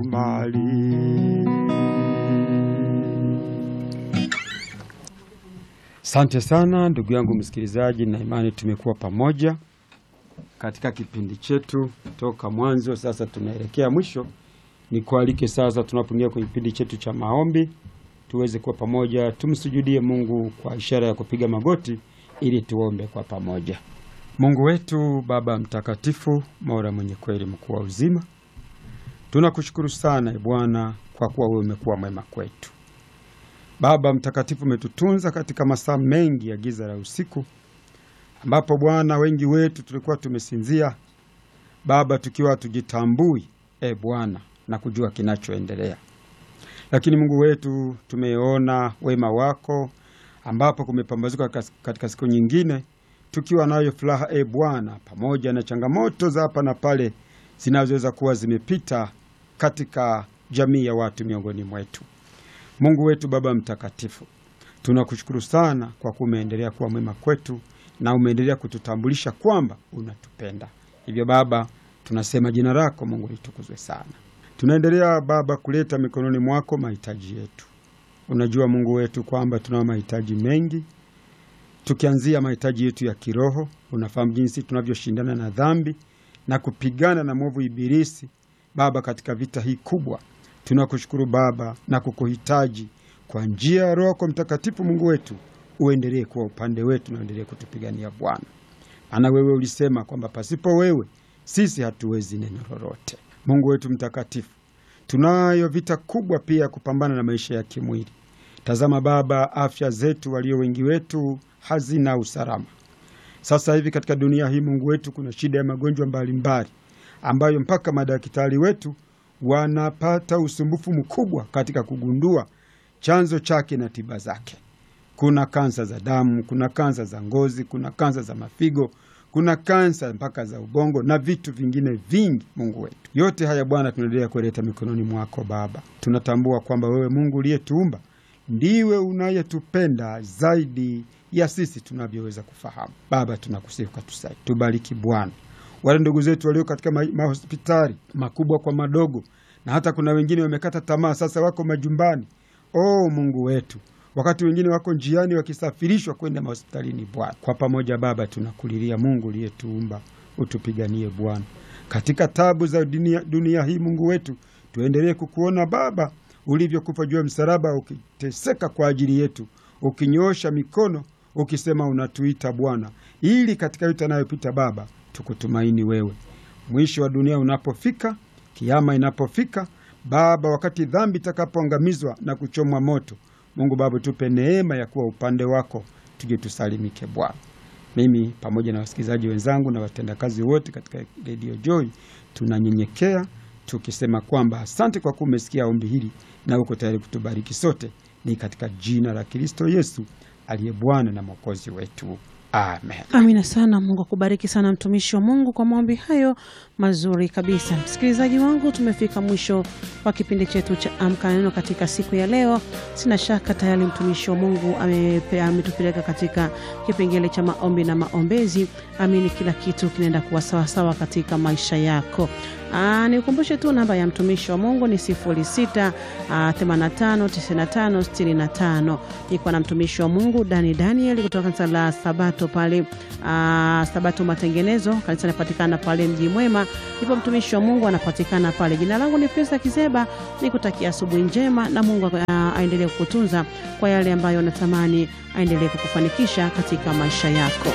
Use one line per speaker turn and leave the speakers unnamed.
mbali. Asante sana ndugu yangu msikilizaji, na imani tumekuwa pamoja katika kipindi chetu toka mwanzo. Sasa tunaelekea mwisho, ni kualike sasa, tunapoingia kwenye kipindi chetu cha maombi, tuweze kuwa pamoja, tumsujudie Mungu kwa ishara ya kupiga magoti ili tuombe kwa pamoja. Mungu wetu, Baba mtakatifu, Mola mwenye kweli, mkuu wa uzima, tunakushukuru sana Bwana kwa kuwa wewe umekuwa mwema kwetu. Baba mtakatifu, umetutunza katika masaa mengi ya giza la usiku, ambapo Bwana wengi wetu tulikuwa tumesinzia Baba, tukiwa hatujitambui e Bwana na kujua kinachoendelea, lakini Mungu wetu tumeona wema wako, ambapo kumepambazuka katika siku nyingine tukiwa nayo furaha e Bwana, pamoja na changamoto za hapa na pale zinazoweza kuwa zimepita katika jamii ya watu miongoni mwetu. Mungu wetu Baba mtakatifu, tunakushukuru sana kwa kuwa umeendelea kuwa mwema kwetu na umeendelea kututambulisha kwamba unatupenda. Hivyo Baba, tunasema jina lako Mungu litukuzwe sana. Tunaendelea Baba kuleta mikononi mwako mahitaji yetu. Unajua Mungu wetu kwamba tunao mahitaji mengi, tukianzia mahitaji yetu ya kiroho. Unafahamu jinsi tunavyoshindana na dhambi na kupigana na mwovu Ibilisi Baba, katika vita hii kubwa tunakushukuru Baba na kukuhitaji kwa njia ya Roho yako Mtakatifu. Mungu wetu, uendelee kuwa upande wetu na uendelee kutupigania Bwana, maana wewe ulisema kwamba pasipo wewe sisi hatuwezi neno lolote. Mungu wetu mtakatifu, tunayo vita kubwa pia ya kupambana na maisha ya kimwili. Tazama Baba, afya zetu, walio wengi wetu hazina usalama sasa hivi katika dunia hii. Mungu wetu, kuna shida ya magonjwa mbalimbali ambayo mpaka madaktari wetu wanapata usumbufu mkubwa katika kugundua chanzo chake na tiba zake. Kuna kansa za damu, kuna kansa za ngozi, kuna kansa za mafigo, kuna kansa mpaka za ubongo na vitu vingine vingi. Mungu wetu, yote haya Bwana, tunaendelea kuleta mikononi mwako Baba. Tunatambua kwamba wewe Mungu uliyetuumba ndiwe unayetupenda zaidi ya sisi tunavyoweza kufahamu. Baba, tunakusihi ukatusaidie, tubariki Bwana wale ndugu zetu walio katika mahospitali makubwa kwa madogo, na hata kuna wengine wamekata tamaa, sasa wako majumbani. O Mungu wetu, wakati wengine wako njiani wakisafirishwa kwenda mahospitalini. Bwana, kwa pamoja Baba tunakulilia, Mungu uliyetuumba, utupiganie Bwana katika tabu za dunia, dunia hii. Mungu wetu, tuendelee kukuona Baba ulivyokufa juu ya msalaba, ukiteseka kwa ajili yetu, ukinyoosha mikono, ukisema unatuita Bwana, ili katika yote anayopita Baba tukutumaini wewe. Mwisho wa dunia unapofika, kiama inapofika Baba, wakati dhambi itakapoangamizwa na kuchomwa moto, Mungu Baba, tupe neema ya kuwa upande wako, tuje tusalimike Bwana. Mimi pamoja na wasikilizaji wenzangu na watendakazi wote katika Radio Joy tunanyenyekea tukisema kwamba asante kwa kuwa umesikia ombi hili na uko tayari kutubariki sote, ni katika jina la Kristo Yesu aliye Bwana na Mwokozi wetu. Amen.
Amina sana. Mungu akubariki sana mtumishi wa Mungu kwa maombi hayo mazuri kabisa. Msikilizaji wangu, tumefika mwisho wa kipindi chetu cha Amka na Neno katika siku ya leo. Sina shaka tayari mtumishi wa Mungu ametupeleka katika kipengele cha maombi na maombezi. Amini kila kitu kinaenda kuwa sawasawa katika maisha yako. Nikukumbushe tu namba ya mtumishi wa Mungu ni 06 85 95 65. Niko na mtumishi wa Mungu Dani Daniel kutoka kanisa la Sabato pale aa, Sabato Matengenezo, kanisa linapatikana pale Mji Mwema, ndipo mtumishi wa Mungu anapatikana pale. Jina langu ni Pesa Kizeba, nikutakia asubuhi njema na Mungu aendelee kukutunza kwa yale ambayo natamani aendelee kukufanikisha katika maisha yako.